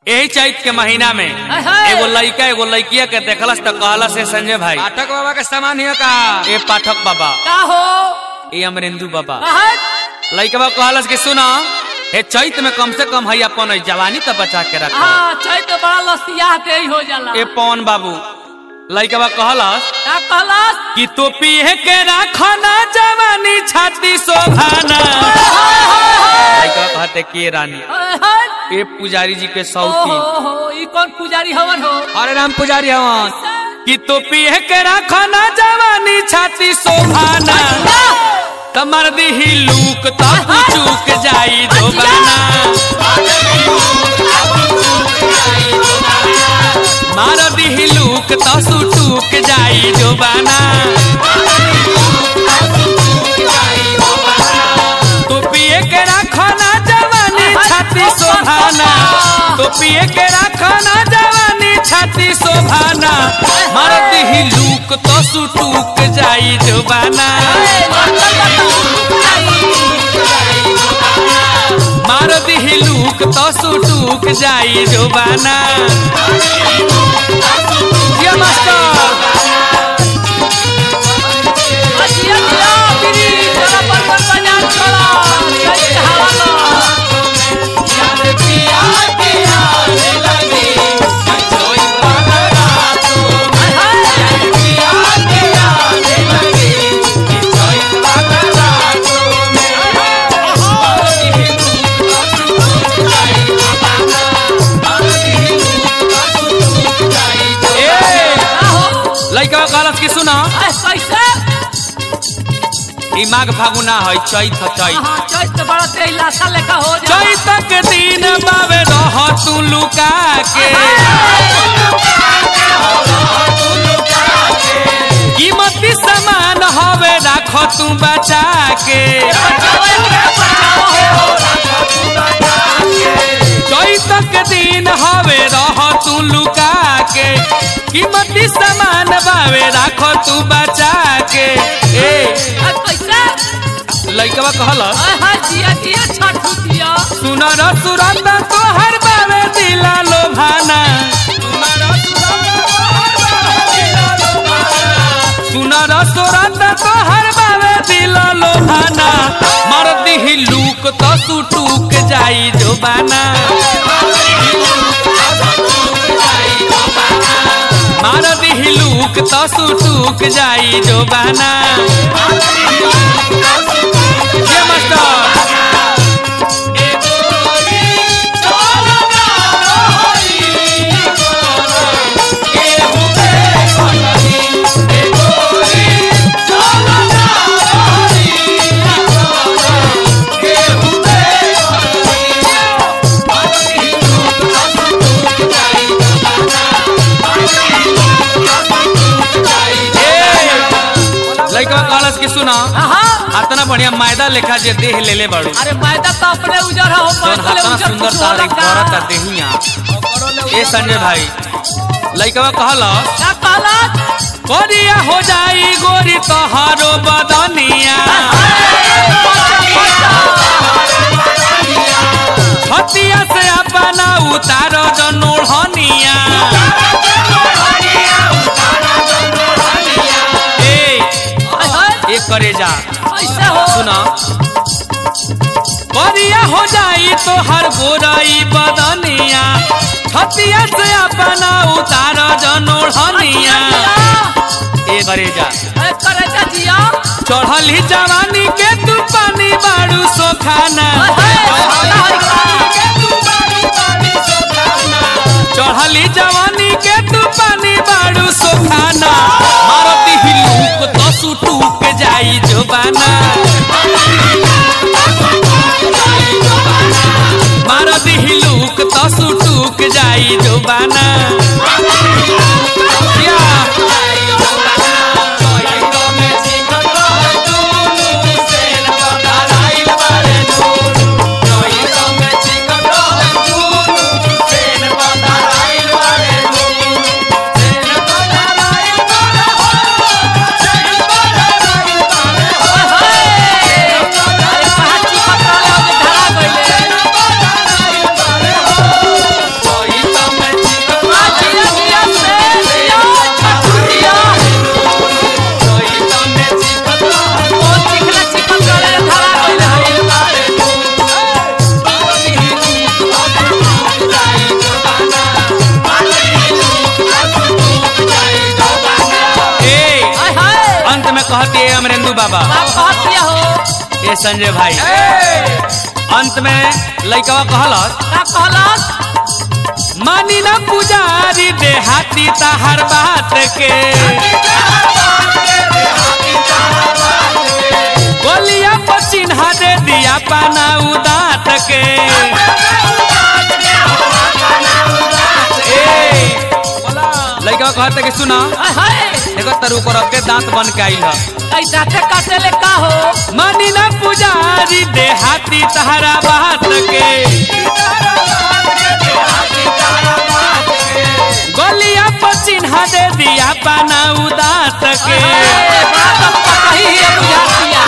यही चैत के महीना में अहै। एगो लड़का एगो लड़किया के देखलस त कहलस से संजय भाई पाठक बाबा के सामान हियो का ए पाठक बाबा का हो ए अमरेंदु बाबा कहत लड़कवा कहलस कि सुना हे चैत में कम से कम है अपन ई जवानी त बचा के रख हाँ चैत बड़ा लसिया ते ही हो जाला ए पवन बाबू लड़कवा कहलस का कहलस कि तो पिए के राखना जवानी छाती शोभाना लड़कवा कहते के रानी अहै। ए पुजारी जी के ओ सौती हो हो ई कौन पुजारी हवन हो अरे राम पुजारी हवन कि तो पिए के राखना जवानी छाती शोभाना कमर दी लूक तो चूक जाई दोबाना मार दी लूक तो सुटूक जाई दोबाना तो पिए के राखना जवानी छाती शोभाना तो पिए के राखना जवानी छाती शोभाना मार दी लूक तो सुटूक जाई दोबाना मार दी लूक तो सुटूक जाई जोबाना ये मास्टर अजिया जिया बिरी चला पर पर बजा छोड़ा चैत हवा लो ए का हो लइका कहलस कि सुना ए कैसे ई माघ फागुना है चैत है चैत हाँ चैत बड़ा ते लाशा लेखा हो जा चैत के दिन बावे रह तू लुका के कीमती सामान हवे राख तू बचा के चैत के दिन हवे रह तू लुका के कीमती सामान बावे राख तू बचा के ए ए कैसे लइकवा कहलस ए हाय जिया जिया छठू दिया सुनर सुरत तोहर बावे दिला लोभाना सुनर सुरत तोहर बावे दिला लोभाना मर दिही लूक तो सुटूक जाई जोबाना मार दिही लूक तो सुटूक जाई जोबाना ये मास्टर लइका कहलस कि सुना हाँ अतना बढ़िया मैदा लेखा जे देह लेले बाड़ू अरे मैदा तो अपने उजर हो जौन पहले हतना उजर सुंदर कुछ तारीख और का करता देहिया ए संजय भाई लइका कहलस का कहलत करिया हो जाई गोरी तोहारो बदनिया छतिया से अपना उतारो जनोढ़निया ए हाय हाय ए करे जा कैसे हो सुना करिया हो जाई तो हर गोरई बदनिया छतिया से अपना उतार जनोढ़निया ए करे जा ए करे जा जिया चढ़ली जवानी के तू पानी बाड़ू सोखाना चढ़ली जवानी के तू पानी बाड़ू सोखाना मारती हिलूक तो सुटूक जाई जोबाना मारती हिलूक तो सुटूक जाई जोबाना या। अरे कहाँ चिपक रहले हो जे धरा गइले कहती है अमरेंदु बाबा का कहत दिया हो ए संजय भाई अंत में लइकवा कहलस का कहलस मानी ना पुजारी देहाती तहर बात के गोलिया पर चिन्हा दे दिया पाना उदात के ए, लइकवा कहते कि सुना हाय हाय देखो तरु पर के दांत बन के आइल ह ऐ दाते काटे ले का हो मानी ना पुजारी देहाती तहरा बात के गोलिया पर चिन्हा दे दिया पाना उदात के ए, बड़ा दम का कही है बुझातिया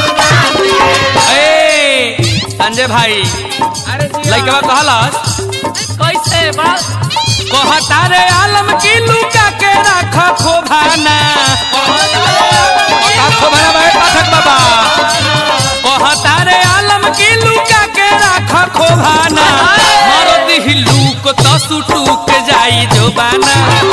ए संजय भाई लइकवा कहलस कैसे बड़ा कहता रे आलम की लुका के राख खोभाना का खोभाना भाई पाठक बाबा कहता रे आलम की लुका के राख खोभाना मारो दिही लूक तो सुटूक जाई जोबाना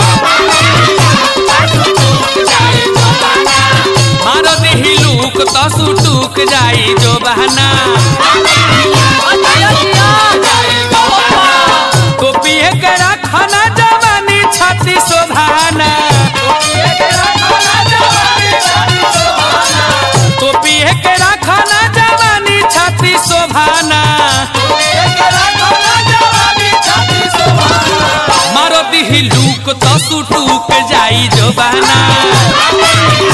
मारो दिही लूक तो सुटूक जाई जोबाना दिया दिया टोपिए के राखना जवानी छाती शोभाना टोपिए के राखना जवानी छाती शोभाना मारो दिही लूक तो सुटूक जाई जोबाना